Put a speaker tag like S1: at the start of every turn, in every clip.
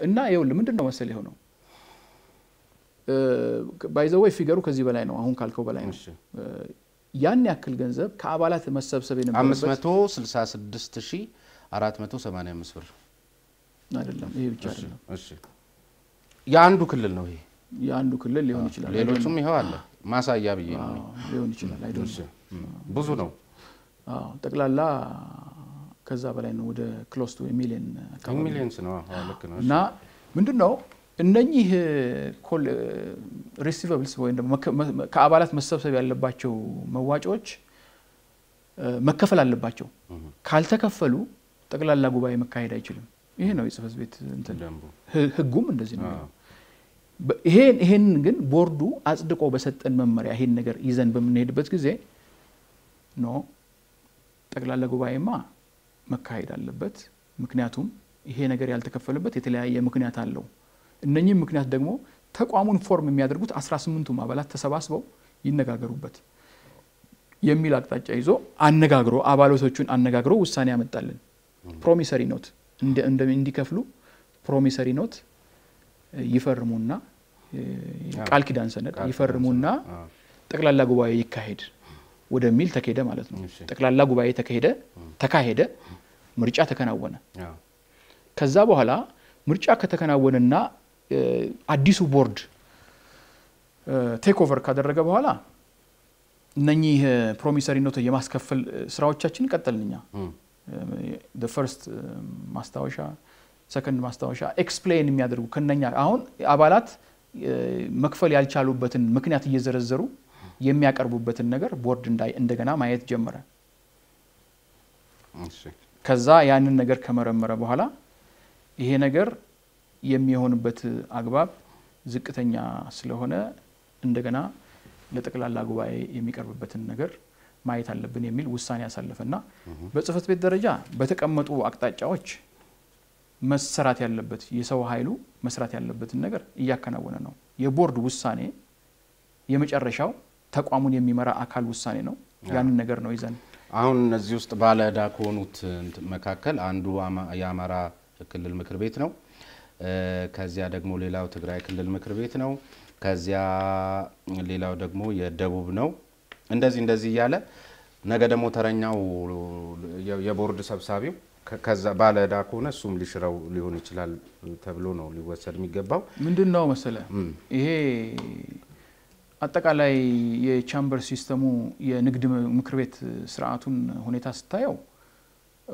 S1: እና ይኸውልህ ምንድን ነው መሰለህ የሆነው ባይዘወይ ፊገሩ ከዚህ በላይ ነው። አሁን ካልከው በላይ ነው።
S2: እሺ።
S1: ያን ያክል ገንዘብ ከአባላት መሰብሰብ የነበረበት
S2: 566485 ብር
S1: አይደለም። ይሄ ብቻ አይደለም።
S2: እሺ የአንዱ ክልል ነው ይሄ።
S1: የአንዱ ክልል ሊሆን ይችላል፣
S2: ሌሎቹም ይኸው አለ ማሳያ ብዬ ነው።
S1: አዎ፣ ሊሆን ይችላል። አይደለም።
S2: እሺ፣ እም፣ ብዙ ነው።
S1: አዎ፣ ጠቅላላ ከዛ በላይ ነው። ወደ ክሎስ ቱ ሚሊዮን አካባቢ
S2: ሚሊየንስ ነው። አዎ፣ ልክ ነው።
S1: እና ምንድን ነው እነኚህ ሪሲቨብልስ ወይም ደግሞ መከ- መ- ከአባላት መሰብሰብ ያለባቸው መዋጮዎች እ፣ መከፈል አለባቸው። ካልተከፈሉ ጠቅላላ ጉባኤ መካሄድ አይችልም። ይሄ ነው የጽህፈት ቤት እንትን
S2: ደንቡ
S1: ህ- ህጉም እንደዚህ ነው።
S2: አዎ።
S1: በ- ይሄን ይሄን ግን ቦርዱ አጽድቆ በሰጠን መመሪያ ይሄን ነገር ይዘን በምንሄድበት ጊዜ ኖ ጠቅላላ ጉባኤማ መካሄድ አለበት። ምክንያቱም ይሄ ነገር ያልተከፈለበት የተለያየ ምክንያት አለው። እነኚህም ምክንያት ደግሞ ተቋሙን ፎርም የሚያደርጉት 18ቱም አባላት ተሰባስበው ይነጋገሩበት የሚል አቅጣጫ ይዞ አነጋግሮ አባላቶቹን አነጋግሮ ውሳኔ ያመጣልን። ፕሮሚሰሪ ኖት እንደ- እንደ- እንዲከፍሉ ፕሮሚሰሪ ኖት ይፈርሙና ቃል ኪዳን ሰነድ
S2: ቃል ኪዳን
S1: ይፈርሙና
S2: ሰነድ፣ አዎ።
S1: ጠቅላላ ጉባኤ ይካሄድ ወደሚል ተካሄደ ማለት ነው።
S2: እሺ።
S1: ጠቅላላ ጉባኤ ተካሄደ ተካሄደ፣ ምርጫ ተከናወነ።
S2: አዎ።
S1: ከዛ በኋላ ምርጫ ከተከናወነና እ፣ አዲሱ ቦርድ ቴክ ኦቨር ካደረገ በኋላ እነኚህ ፕሮሚሰሪ ኖት የማስከፈል እ፣ ስራዎቻችን ቀጠልን እኛ
S2: እም፣
S1: ፈርስት ማስታወሻ ሰከንድ ማስታወሻ ኤክስፕሌን የሚያደርጉ ከነኛ አሁን አባላት እ፣ መክፈል ያልቻሉበትን ምክንያት እየዘረዘሩ የሚያቀርቡበትን ነገር ቦርድ እንዳይ- እንደገና ማየት ጀመረ።
S2: እሺ።
S1: ከዛ ያንን ነገር ከመረመረ በኋላ ይሄ ነገር የሚሆንበት አግባብ ዝቅተኛ ስለሆነ እንደገና ለጠቅላላ ጉባኤ የሚቀርብበትን ነገር ማየት አለብን የሚል ውሳኔ ያሳለፈና በጽህፈት ቤት ደረጃ በተቀመጡ አቅጣጫዎች መሰራት ያለበት የሰው ኃይሉ መስራት ያለበትን ነገር እያከናወነ ነው። የቦርድ ውሳኔ የመጨረሻው ተቋሙን የሚመራ አካል ውሳኔ ነው። ያንን ነገር ነው ይዘን
S2: አሁን እነዚህ ውስጥ ባለ ዕዳ ከሆኑት እንትን መካከል አንዱ አማ- የአማራ ክልል ምክር ቤት ነው። እ፣ ከዚያ ደግሞ ሌላው ትግራይ ክልል ምክር ቤት ነው። ከዚያ ሌላው ደግሞ የደቡብ ነው። እንደዚህ እንደዚህ እያለ ነገ ደግሞ ተረኛው የ- የቦርድ ሰብሳቢው ከ- ከዛ ባለ ዕዳ ከሆነ እሱም ሊሽረው ሊሆን ይችላል ተብሎ ነው ሊወሰድ የሚገባው።
S1: ምንድን ነው መሰለ
S2: እም፣
S1: ይሄ አጠቃላይ የቻምበር ሲስተሙ የንግድ ምክር ቤት ስርዓቱን ሁኔታ ስታየው እ፣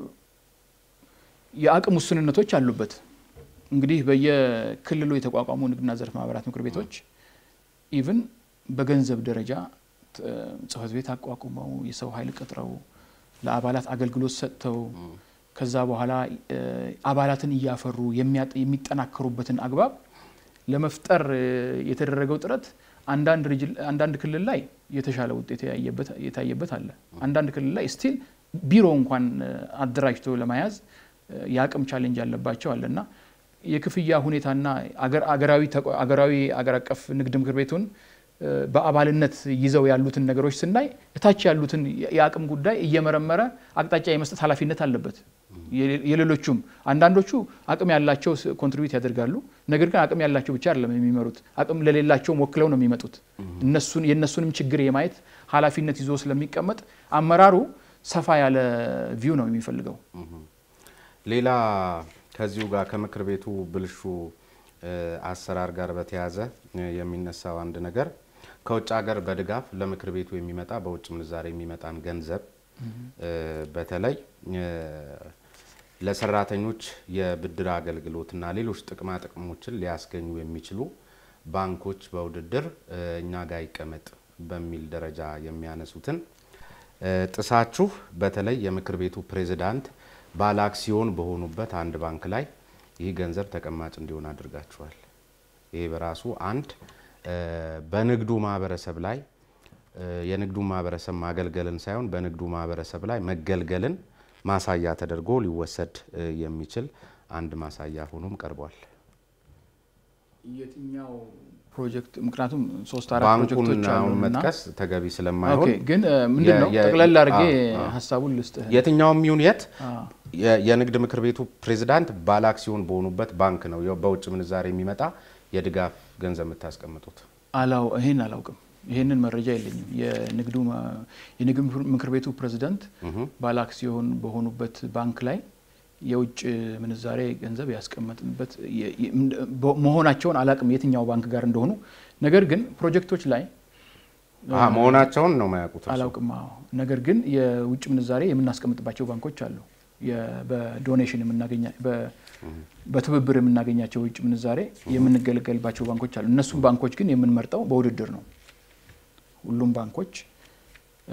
S1: የአቅም ውስንነቶች አሉበት። እንግዲህ በየክልሉ የተቋቋሙ ንግድና ዘርፍ ማህበራት ምክር ቤቶች ኢቭን በገንዘብ ደረጃ ት- ጽህፈት ቤት አቋቁመው የሰው ኃይል ቀጥረው ለአባላት አገልግሎት ሰጥተው ከዛ በኋላ እ፣ አባላትን እያፈሩ የሚያጥ- የሚጠናከሩበትን አግባብ ለመፍጠር እ፣ የተደረገው ጥረት አንዳንድ ሪጅን- አንዳንድ ክልል ላይ የተሻለ ውጤት ያየበት- የታየበት አለ። አንዳንድ ክልል ላይ ስቲል ቢሮ እንኳን እ፣ አደራጅቶ ለመያዝ እ፣ የአቅም ቻሌንጅ ያለባቸው አለ እና የክፍያ ሁኔታና አገር- አገራዊ ተቋ- አገራዊ አገር አቀፍ ንግድ ምክር ቤቱን እ፣ በአባልነት ይዘው ያሉትን ነገሮች ስናይ እታች ያሉትን የ- የአቅም ጉዳይ እየመረመረ አቅጣጫ የመስጠት ኃላፊነት አለበት። የሌ- የሌሎቹም አንዳንዶቹ አቅም ያላቸው ኮንትሪቢዩት ያደርጋሉ። ነገር ግን አቅም ያላቸው ብቻ አይደለም የሚመሩት፣ አቅም ለሌላቸውም ወክለው ነው የሚመጡት። እነሱን የእነሱንም ችግር የማየት ኃላፊነት ይዞ ስለሚቀመጥ አመራሩ ሰፋ ያለ ቪው ነው የሚፈልገው።
S2: ሌላ ከዚሁ ጋር ከምክር ቤቱ ብልሹ እ፣ አሰራር ጋር በተያያዘ እ፣ የሚነሳው አንድ ነገር ከውጭ ሀገር በድጋፍ ለምክር ቤቱ የሚመጣ በውጭ ምንዛሬ የሚመጣን ገንዘብ እ፣ በተለይ እ፣ ለሰራተኞች የብድር አገልግሎትና ሌሎች ጥቅማ ጥቅሞችን ሊያስገኙ የሚችሉ ባንኮች በውድድር እ፣ እኛ ጋር ይቀመጥ በሚል ደረጃ የሚያነሱትን እ፣ ጥሳችሁ በተለይ የምክር ቤቱ ፕሬዝዳንት ባለ አክሲዮን በሆኑበት አንድ ባንክ ላይ ይህ ገንዘብ ተቀማጭ እንዲሆን አድርጋችኋል። ይሄ በራሱ አንድ እ፣ በንግዱ ማህበረሰብ ላይ እ፣ የንግዱ ማህበረሰብ ማገልገልን ሳይሆን በንግዱ ማህበረሰብ ላይ መገልገልን ማሳያ ተደርጎ ሊወሰድ እ፣ የሚችል አንድ ማሳያ ሆኖም ቀርቧል።
S1: የትኛው ፕሮጀክት? ምክንያቱም ሶስት አራት
S2: ባንኩን
S1: ፕሮጀክቶች
S2: አሁን
S1: አሉና
S2: መጥቀስ ተገቢ ስለማይሆን
S1: ኦኬ፣ ግን እ፣ ምንድን ነው
S2: የ- የ-
S1: ጠቅለል አድርጌ
S2: አ- አ-
S1: ሀሳቡን ልስጥህ።
S2: የትኛውም ይሁን የት
S1: አ፣
S2: የ- የንግድ ምክር ቤቱ ፕሬዝዳንት ባለ አክሲዮን በሆኑበት ባንክ ነው ያው በውጭ ምንዛሬ የሚመጣ የድጋፍ ገንዘብ የምታስቀምጡት?
S1: አላው ይሄን አላውቅም። ይሄንን መረጃ የለኝም። የንግዱ ማ- የንግድ ምክር ቤቱ ፕሬዝዳንት ባለ አክሲዮን በሆኑበት ባንክ ላይ የውጭ ምንዛሬ ገንዘብ ያስቀመጥንበት የ- የ- በ- መሆናቸውን አላውቅም የትኛው ባንክ ጋር እንደሆኑ። ነገር ግን ፕሮጀክቶች ላይ
S2: አሀ፣ መሆናቸውን ነው የማያውቁት እርስዎ?
S1: አላውቅም። አዎ። ነገር ግን የውጭ ምንዛሬ የምናስቀምጥባቸው ባንኮች አሉ። የ- በዶኔሽን የምናገኛ በ- በትብብር የምናገኛቸው የውጭ ምንዛሬ የምንገለገልባቸው ባንኮች አሉ። እነሱም ባንኮች ግን የምንመርጠው በውድድር ነው። ሁሉም ባንኮች እ፣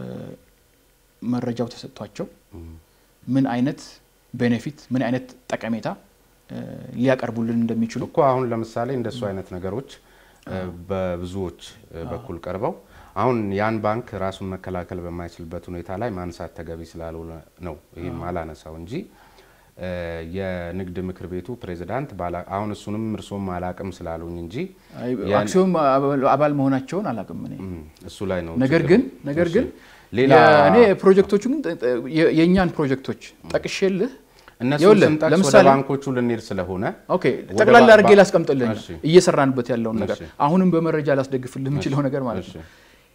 S1: መረጃው ተሰጥቷቸው ምን አይነት ቤኔፊት ምን አይነት ጠቀሜታ እ፣ ሊያቀርቡልን እንደሚችሉ
S2: እኮ አሁን ለምሳሌ እንደሱ አይነት ነገሮች እ፣ በብዙዎች እ፣ በኩል ቀርበው አሁን ያን ባንክ ራሱን መከላከል በማይችልበት ሁኔታ ላይ ማንሳት ተገቢ ስላልሆነ ነው ይህም አላነሳው እንጂ እ፣ የንግድ ምክር ቤቱ ፕሬዝዳንት ባላ- አሁን እሱንም እርሶም አላቅም ስላሉኝ እንጂ
S1: አይ፣
S2: ያን-
S1: አክሲዮን አባል- አባል መሆናቸውን አላውቅም እኔ
S2: እም፣ እሱ ላይ ነው
S1: ነገር
S2: ችግሩ።
S1: ግን ነገር ግን
S2: ሌላ
S1: እኔ ፕሮጀክቶቹ ግን ጠ- ጠ- የ- የእኛን ፕሮጀክቶች ጠቅሼልህ
S2: እነሱ
S1: ይኸውልህ፣
S2: ስንጠቅስ ወደ
S1: ለምሳሌ-
S2: ባንኮቹ ልንሄድ ስለሆነ
S1: ኦኬ
S2: ወደ
S1: ጠቅላላ
S2: ባ-
S1: አድርጌ
S2: ባ-
S1: ላስቀምጥልህ
S2: እሺ።
S1: እየሰራንበት ያለውን ነገር
S2: እሺ።
S1: አሁንም በመረጃ ላስደግፍልህ የምችለው ነገር ማለት
S2: እሺ፣
S1: ነው።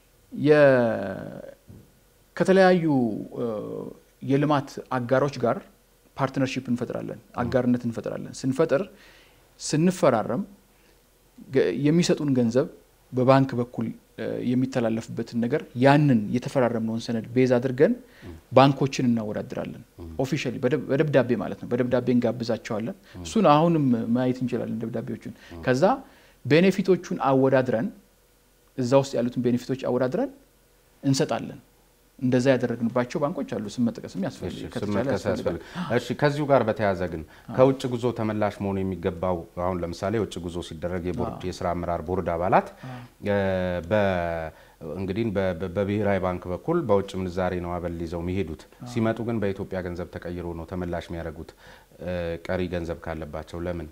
S1: የ- ከተለያዩ እ፣ የልማት አጋሮች ጋር ፓርትነርሺፕ እንፈጥራለን፣ አጋርነት እንፈጥራለን። ስንፈጥር ስንፈራረም ገ- የሚሰጡን ገንዘብ በባንክ በኩል እ፣ የሚተላለፍበትን ነገር ያንን የተፈራረምነውን ሰነድ ቤዝ አድርገን ባንኮችን እናወዳድራለን። ኦፊሻሊ በደብዳቤ ማለት ነው። በደብዳቤ እንጋብዛቸዋለን። እሱን አሁንም ማየት እንችላለን ደብዳቤዎቹን። ከዛ ቤኔፊቶቹን አወዳድረን እዛ ውስጥ ያሉትን ቤኔፊቶች አወዳድረን እንሰጣለን። እንደዛ ያደረግንባቸው ባንኮች አሉ። ስም መጥቀስም ያስፈልግ
S2: እሺ፣ ስም
S1: ከተቻለ
S2: መጥቀስ
S1: ያስፈልጋል።
S2: ያስፈልግ። እሺ ከዚሁ ጋር በተያያዘ ግን ከውጭ ጉዞ ተመላሽ መሆኑ የሚገባው አሁን ለምሳሌ የውጭ ጉዞ ሲደረግ የቦርድ የስራ አመራር ቦርድ አባላት እ፣ በ- እንግዲህ በ- በ- በብሔራዊ ባንክ በኩል በውጭ ምንዛሬ ነው አበል ይዘው የሚሄዱት። ሲመጡ ግን በኢትዮጵያ ገንዘብ ተቀይሮ ነው ተመላሽ የሚያደርጉት። እ፣ ቀሪ ገንዘብ ካለባቸው ለምን?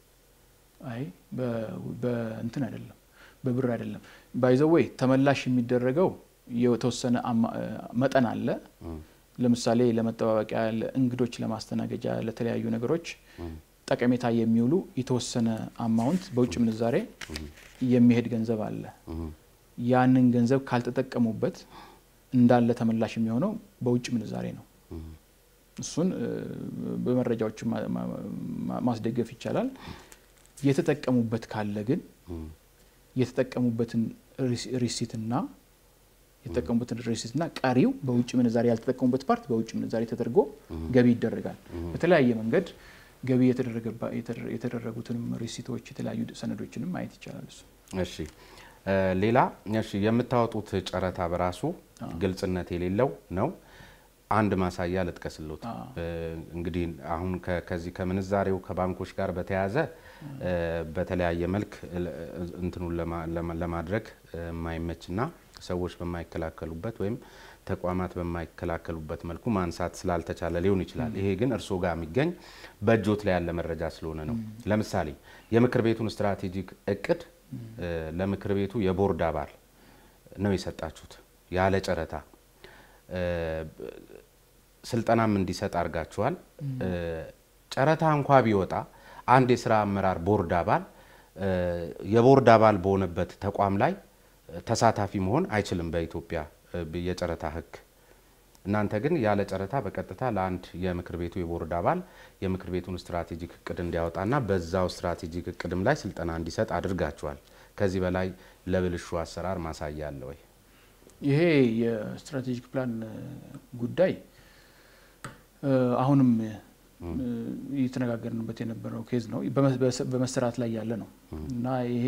S1: አይ በ- በእንትን አይደለም፣ በብር አይደለም። ባይዘወይ ተመላሽ የሚደረገው የተወሰነ አማ- መጠን አለ። ለምሳሌ ለመጠባበቂያ፣ ለእንግዶች ለማስተናገጃ፣ ለተለያዩ ነገሮች ጠቀሜታ የሚውሉ የተወሰነ አማውንት በውጭ ምንዛሬ የሚሄድ ገንዘብ አለ። ያንን ገንዘብ ካልተጠቀሙበት እንዳለ ተመላሽ የሚሆነው በውጭ ምንዛሬ ነው። እሱን እ፣ በመረጃዎች ማ- ማ- ማ- ማስደገፍ ይቻላል። የተጠቀሙበት ካለ ግን የተጠቀሙበትን ሪሲ- ሪሲትና የተጠቀሙበትን ሪሲትና ቀሪው በውጭ ምንዛሬ ያልተጠቀሙበት ፓርት በውጭ ምንዛሬ ተደርጎ ገቢ ይደረጋል። በተለያየ መንገድ ገቢ የተደረገባ- የተደረ- የተደረጉትንም ሪሲቶች የተለያዩ ሰነዶችንም ማየት ይቻላል። እሱ
S2: እሺ እ፣ ሌላ እሺ የምታወጡት ጨረታ በራሱ ግልጽነት የሌለው ነው። አንድ ማሳያ ልጥቀስሎት።
S1: አዎ።
S2: እ፣ እንግዲህ አሁን ከ- ከዚህ ከምንዛሬው ከባንኮች ጋር በተያያዘ እ፣ በተለያየ መልክ እ፣ እንትኑን ለማ- ለማ- ለማድረግ እ፣ የማይመችና ሰዎች በማይከላከሉበት ወይም ተቋማት በማይከላከሉበት መልኩ ማንሳት ስላልተቻለ ሊሆን ይችላል። ይሄ ግን እርስዎ ጋር የሚገኝ በእጆት ላይ ያለ መረጃ ስለሆነ ነው። ለምሳሌ የምክር ቤቱን ስትራቴጂክ እቅድ እ፣ ለምክር ቤቱ የቦርድ አባል ነው የሰጣችሁት ያለ ጨረታ እ፣ ስልጠናም እንዲሰጥ አድርጋችኋል። እ፣ ጨረታ እንኳ ቢወጣ አንድ የስራ አመራር ቦርድ አባል እ፣ የቦርድ አባል በሆነበት ተቋም ላይ ተሳታፊ መሆን አይችልም በኢትዮጵያ እ፣ የጨረታ ሕግ። እናንተ ግን ያለ ጨረታ በቀጥታ ለአንድ የምክር ቤቱ የቦርድ አባል የምክር ቤቱን ስትራቴጂክ እቅድ እንዲያወጣና በዛው ስትራቴጂክ እቅድም ላይ ስልጠና እንዲሰጥ አድርጋችኋል። ከዚህ በላይ ለብልሹ አሰራር ማሳያ አለ ወይ?
S1: ይሄ የስትራቴጂክ ፕላን እ፣ ጉዳይ እ፣ አሁንም እ፣ እየተነጋገርንበት የነበረው ኬዝ ነው። በመ- በሰ- በመሰራት ላይ ያለ ነው እና ይሄ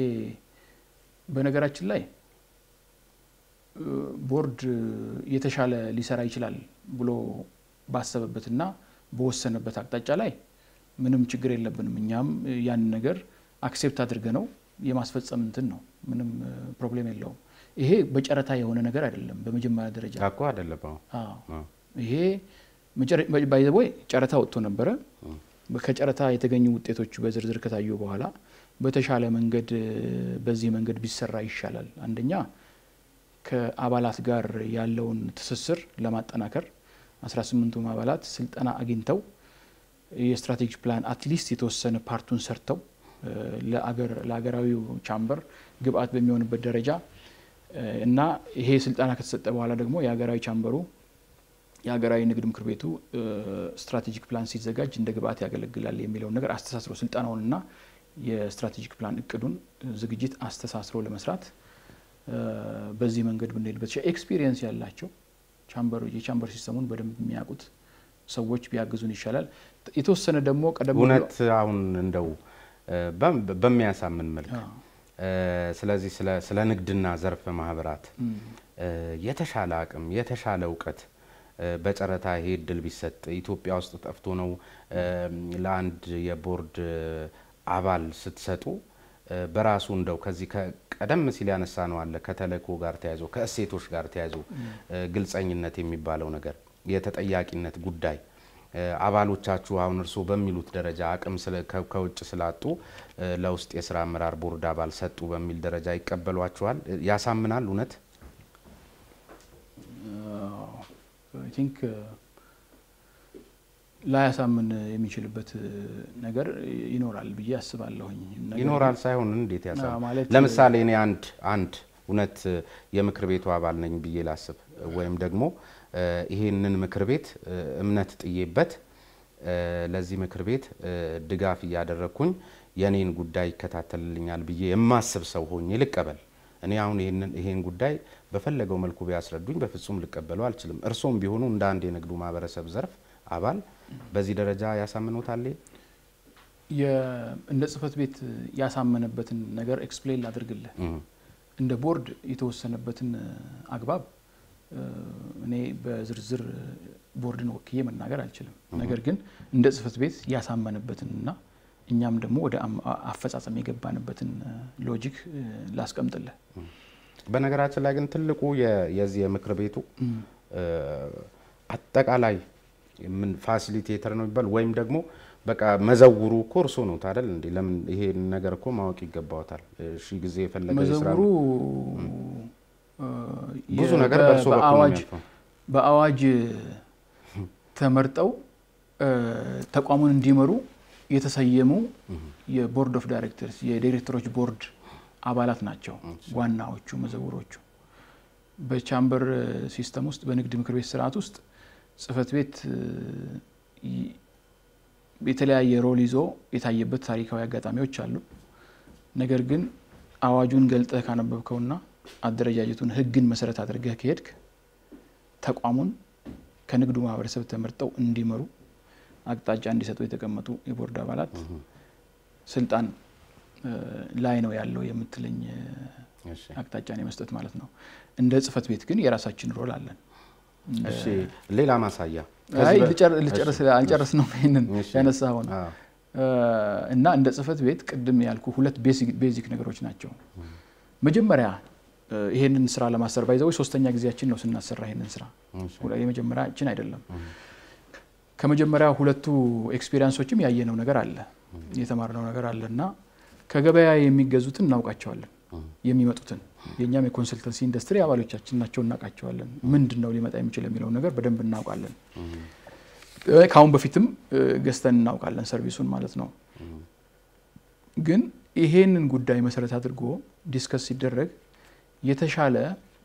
S1: በነገራችን ላይ እ፣ ቦርድ የተሻለ ሊሰራ ይችላል ብሎ ባሰበበትና በወሰነበት አቅጣጫ ላይ ምንም ችግር የለብንም። እኛም ያን ነገር አክሴፕት አድርገ ነው የማስፈጸም እንትን ነው። ምንም እ፣ ፕሮብሌም የለውም። ይሄ በጨረታ የሆነ ነገር አይደለም። በመጀመሪያ ደረጃ
S2: እኮ አይደለም። አዎ።
S1: አዎ
S2: አዎ።
S1: ይሄ ባይዘቦይ ጨረታ ወጥቶ ነበረ። ከጨረታ የተገኙ ውጤቶች በዝርዝር ከታዩ በኋላ በተሻለ መንገድ እ፣ በዚህ መንገድ ቢሰራ ይሻላል። አንደኛ ከአባላት ጋር ያለውን ትስስር ለማጠናከር፣ 18ቱም አባላት ስልጠና አግኝተው የስትራቴጂክ ፕላን አትሊስት የተወሰነ ፓርቱን ሰርተው ለሀገራዊው ቻምበር ግብአት በሚሆንበት ደረጃ እና ይሄ ስልጠና ከተሰጠ በኋላ ደግሞ የሀገራዊ ቻምበሩ የሀገራዊ ንግድ ምክር ቤቱ ስትራቴጂክ ፕላን ሲዘጋጅ እንደ ግብአት ያገለግላል የሚለውን ነገር አስተሳስሮ ስልጠናውንና የስትራቴጂክ ፕላን እቅዱን ዝግጅት አስተሳስሮ ለመስራት በዚህ መንገድ ብንሄድበት ኤክስፒሪየንስ ያላቸው ቻምበሩ የቻምበር ሲስተሙን በደንብ የሚያውቁት ሰዎች ቢያግዙን ይሻላል። የተወሰነ ደግሞ ቀደም
S2: እውነት አሁን እንደው በሚያሳምን መልክ ስለዚህ ስለ ንግድና ዘርፈ ማህበራት የተሻለ አቅም የተሻለ እውቀት በጨረታ ይሄ እድል ቢሰጥ ኢትዮጵያ ውስጥ ጠፍቶ ነው ለአንድ የቦርድ አባል ስትሰጡ በራሱ እንደው ከዚህ ቀደም ሲል ያነሳ ነው አለ ከተልእኮ ጋር ተያይዞ ከእሴቶች ጋር ተያይዞ ግልጸኝነት የሚባለው ነገር የተጠያቂነት ጉዳይ አባሎቻችሁ አሁን እርስዎ በሚሉት ደረጃ አቅም ከውጭ ስላጡ ለውስጥ የስራ አመራር ቦርድ አባል ሰጡ በሚል ደረጃ ይቀበሏቸዋል? ያሳምናል? እውነት
S1: ቲንክ ላያሳምን የሚችልበት ነገር ይኖራል ብዬ አስባለሁኝ።
S2: ይኖራል ሳይሆን እንዴት ያሳምን? ለምሳሌ እኔ አንድ አንድ እውነት የምክር ቤቱ አባል ነኝ ብዬ ላስብ ወይም ደግሞ ይሄንን ምክር ቤት እምነት ጥዬበት ለዚህ ምክር ቤት ድጋፍ እያደረግኩኝ የኔን ጉዳይ ይከታተልልኛል ብዬ የማስብ ሰው ሆኜ ልቀበል። እኔ አሁን ይሄን ጉዳይ በፈለገው መልኩ ቢያስረዱኝ በፍጹም ልቀበለው አልችልም። እርሶም ቢሆኑ እንደ አንድ የንግዱ ማህበረሰብ ዘርፍ አባል በዚህ ደረጃ ያሳምኖታል?
S1: እንደ ጽህፈት ቤት ያሳመነበትን ነገር ኤክስፕሌን ላድርግልህ። እንደ ቦርድ የተወሰነበትን አግባብ እኔ በዝርዝር ቦርድን ወክዬ መናገር አልችልም። ነገር ግን እንደ ጽህፈት ቤት ያሳመነበትንና እኛም ደግሞ ወደ አፈጻጸም የገባንበትን ሎጂክ ላስቀምጥልህ።
S2: በነገራችን ላይ ግን ትልቁ የዚህ የምክር ቤቱ አጠቃላይ ምን ፋሲሊቴተር ነው የሚባል ወይም ደግሞ በቃ መዘውሩ እኮ እርሶ ነው ታደል እንዴ? ለምን ይሄ ነገር እኮ ማወቅ ይገባዎታል። ሺ ጊዜ የፈለገ
S1: መዘውሩ
S2: ብዙ ነገር በእርሶ በኩል
S1: በአዋጅ ተመርጠው ተቋሙን እንዲመሩ የተሰየሙ የቦርድ ኦፍ ዳይሬክተርስ የዳይሬክተሮች ቦርድ አባላት ናቸው ዋናዎቹ መዘውሮቹ። በቻምበር ሲስተም ውስጥ በንግድ ምክር ቤት ስርዓት ውስጥ ጽህፈት ቤት የተለያየ ሮል ይዞ የታየበት ታሪካዊ አጋጣሚዎች አሉ። ነገር ግን አዋጁን ገልጠህ ካነበብከውና አደረጃጀቱን ህግን መሰረት አድርገህ ከሄድክ ተቋሙን ከንግዱ ማህበረሰብ ተመርጠው እንዲመሩ አቅጣጫ እንዲሰጡ የተቀመጡ የቦርድ አባላት ስልጣን ላይ ነው ያለው የምትለኝ አቅጣጫን የመስጠት ማለት ነው። እንደ ጽህፈት ቤት ግን የራሳችን ሮል አለን።
S2: ሌላ ማሳያ
S1: አልጨርስ ነው ይህንን ያነሳኸው ነው እና እንደ ጽህፈት ቤት ቅድም ያልኩ ሁለት ቤዚክ ነገሮች ናቸው። መጀመሪያ ይሄንን ስራ ለማሰር ባይዘው ሶስተኛ ጊዜያችን ነው ስናሰራ ይሄንን ስራ የመጀመሪያችን አይደለም። ከመጀመሪያ ሁለቱ ኤክስፔሪንሶችም ያየነው ነገር አለ የተማርነው ነገር አለ እና ከገበያ የሚገዙትን እናውቃቸዋለን የሚመጡትን የእኛም የኮንሰልተንሲ ኢንዱስትሪ አባሎቻችን ናቸው እናውቃቸዋለን። ምንድን ነው ሊመጣ የሚችል የሚለው ነገር በደንብ እናውቃለን። ከአሁን በፊትም ገዝተን እናውቃለን ሰርቪሱን ማለት ነው። ግን ይሄንን ጉዳይ መሰረት አድርጎ ዲስከስ ሲደረግ የተሻለ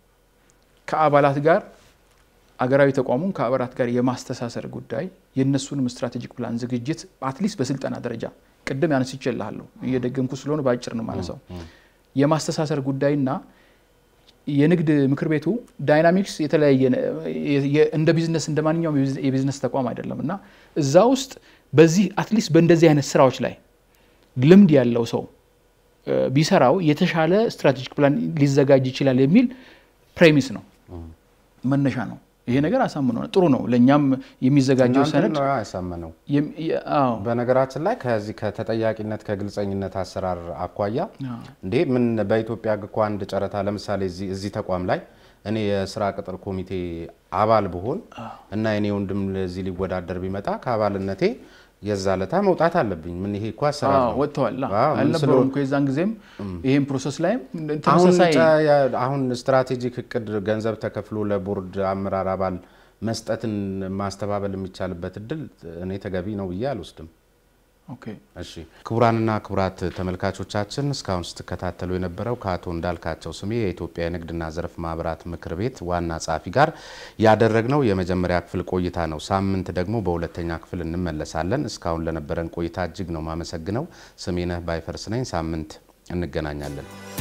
S1: ከአባላት ጋር አገራዊ ተቋሙን ከአባላት ጋር የማስተሳሰር ጉዳይ የእነሱንም ስትራቴጂክ ፕላን ዝግጅት አትሊስት በስልጠና ደረጃ ቅድም ያነስቼልሃለሁ እየደገምኩ ስለሆነ በአጭር ነው ማለሰው የማስተሳሰር ጉዳይና የንግድ ምክር ቤቱ ዳይናሚክስ የተለያየ እንደ ቢዝነስ እንደ ማንኛውም የቢዝነስ ተቋም አይደለም እና እዛ ውስጥ በዚህ አትሊስት በእንደዚህ አይነት ስራዎች ላይ ልምድ ያለው ሰው ቢሰራው የተሻለ ስትራቴጂክ ፕላን ሊዘጋጅ ይችላል የሚል ፕሬሚስ ነው፣ መነሻ ነው። ይሄ ነገር አሳምኖ ጥሩ ነው። ለእኛም የሚዘጋጀው ሰነድ
S2: ያሳመነው። በነገራችን ላይ ከዚህ ከተጠያቂነት ከግልጸኝነት አሰራር አኳያ እንዴ ምን በኢትዮጵያ እኮ አንድ ጨረታ ለምሳሌ እዚህ ተቋም ላይ እኔ የስራ ቅጥር ኮሚቴ አባል ብሆን እና የኔ ወንድም ለዚህ ሊወዳደር ቢመጣ ከአባልነቴ የዛ ለታ መውጣት አለብኝ። ምን ይሄ እኮ አሰራር ነው።
S1: ወጥተዋል አልነበረም እኮ የዛን ጊዜም ይህም ፕሮሰስ ላይም ተመሳሳይ
S2: አሁን ስትራቴጂክ እቅድ ገንዘብ ተከፍሎ ለቦርድ አመራር አባል መስጠትን ማስተባበል የሚቻልበት እድል እኔ ተገቢ ነው ብዬ አልወስድም።
S1: ኦኬ
S2: እሺ ክቡራንና ክቡራት ተመልካቾቻችን እስካሁን ስትከታተሉ የነበረው ከአቶ እንዳልካቸው ስሜ የኢትዮጵያ የንግድና ዘርፍ ማህበራት ምክር ቤት ዋና ጸሐፊ ጋር ያደረግነው የመጀመሪያ ክፍል ቆይታ ነው። ሳምንት ደግሞ በሁለተኛ ክፍል እንመለሳለን። እስካሁን ለነበረን ቆይታ እጅግ ነው ማመሰግነው። ስሜነህ ባይፈርስ ነኝ። ሳምንት እንገናኛለን።